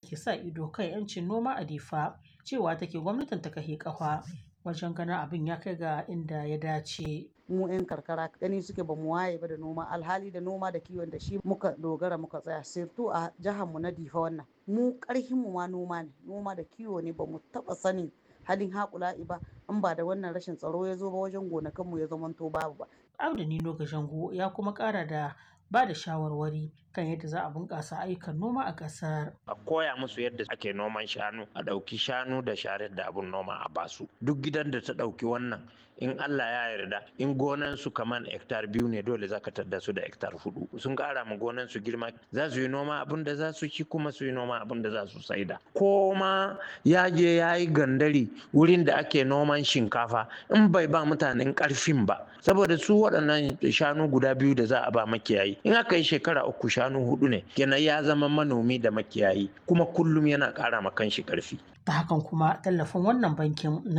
ke sa ido kan 'yancin noma a Difa cewa take gwamnatin ta kahe ƙafa wajen ganin abin ya kai ga inda ya dace. mu 'yan karkara gani suke ba mu waye ba da noma alhali da noma da kiwon da shi muka dogara muka tsaya sirtu a jihar mu na difa wannan mu karhin mu ma noma ne noma da kiwo ne ba mu taba sanin halin haƙula'i ba in ba da wannan rashin tsaro ya zo ba wajen gonakan mu ya zamanto babu ba Abda Nino Gashango ya kuma ƙara da ba da shawarwari kan yadda za a bunƙasa ayyukan noma a ƙasar. a koya musu yadda ake noman shanu a ɗauki shanu da sharar da abun noma a basu duk gidan da ta ɗauki wannan in Allah ya yarda in gonan su kaman hektar biyu ne dole za ka tadda su da hektar hudu sun ƙara ma gonan su girma za su yi noma abin da za su ci kuma su yi noma abin da za su saida ko ma ya je ya yi gandari wurin da ake noman shinkafa in bai ba mutanen ƙarfin ba saboda su waɗannan shanu guda biyu da za a ba makiyayi in aka yi shekara uku shanu hudu ne kenan ya zama manomi da makiyayi kuma kullum yana ƙara ma kanshi ƙarfi Ta hakan kuma tallafin wannan bankin